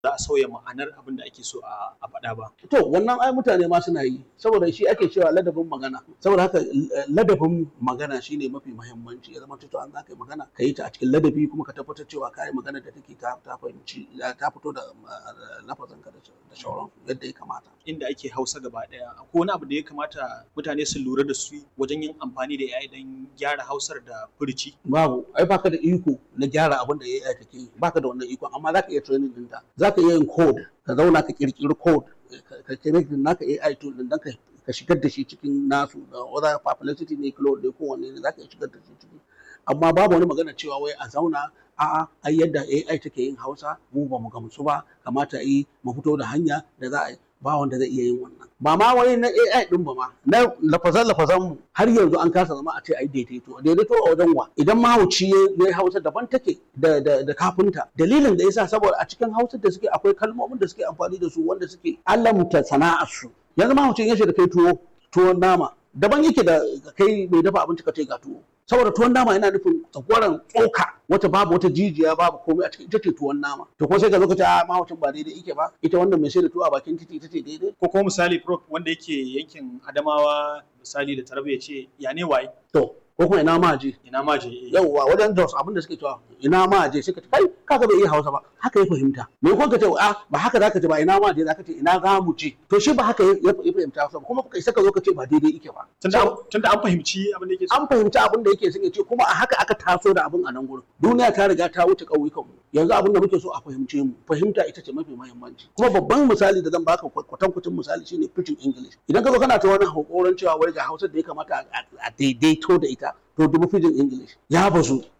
za a sauya ma'anar abin da ake so a a faɗa ba to wannan ai mutane ma suna yi saboda shi ake cewa ladabin magana saboda haka eh, ladabin magana shine mafi muhimmanci ya zama to an za ka yi magana ka yi ta a cikin ladabi kuma ka tabbatar cewa ka yi magana da take ta ta fahimci ta fito da eh, lafazanka da da shauran yadda ya kamata inda ake hausa gaba ɗaya akwai wani abu da ya kamata mutane su lura da su wajen yin amfani da AI don gyara hausar da furici babu ai baka da iko na gyara abin da AI take yi baka da wannan iko amma zaka iya training ɗinta zaka iya yin code ka zauna ka kirkiri code ka- ka connect naka AI tool din dan ka ka shigar da shi cikin nasu da whether publicity ne cloud ne ko wanne ne zaka iya shigar da shi ciki amma babu wani magana cewa wai a zauna a'a ai yadda AI take yin Hausa mu ba mu gamsu ba kamata yi mu fito da hanya da za a yi ba wanda zai iya yin wannan ba ma wai na AI din ba ma na lafazan lafazan mu har yanzu an kasa zama a ce ai daidaito daidaito a wajen wa idan mahauci ya yi Hausa daban take da da da kafinta dalilin da yasa saboda a cikin Hausa da suke akwai kalmomin da suke amfani da su wanda suke alamta sana'ar su yanzu mahaucin ya da kai tuwo tuwon nama daban yake da kai mai dafa abinci ka ce ga tuwo saboda tuwon nama yana nufin tsakwaran tsoka wata babu wata jijiya babu komai a cikin ita ce tuwon nama to ko sai ka zo ka ce a mahaucin ba daidai yake ba ita wannan mai sai da tuwo a bakin titi ita ce daidai ko kuma misali prof wanda yake yankin adamawa misali da tarbe ya ce ya ne waye to ko kuma ina ma je ina ma je eh. yauwa wajen Jos abin da suke cewa ina ma je suka ce kai kaga bai iya Hausa ba haka ya fahimta me ko ka ce a ba haka zaka ce ba ina ma je zaka ce ina za mu je to shi ba haka ya ya fahimta Hausa ba kuma kai saka zo ka ce ba daidai yake ba tunda tunda an fahimci abin da yake so an fahimci abin da yake son ya ce kuma a haka aka taso da abin a nan gurin duniya ta riga ta wuce ƙauyukan mu yanzu abin da muke so a fahimce mu fahimta ita ce mafi muhimmanci kuma babban misali da zan baka kwatankwacin misali shine pidgin english idan ka zo kana ta wani hakoran cewa wai ga hausa da ya kamata a- a daidaito da ita to dubu pidgin english ya bazu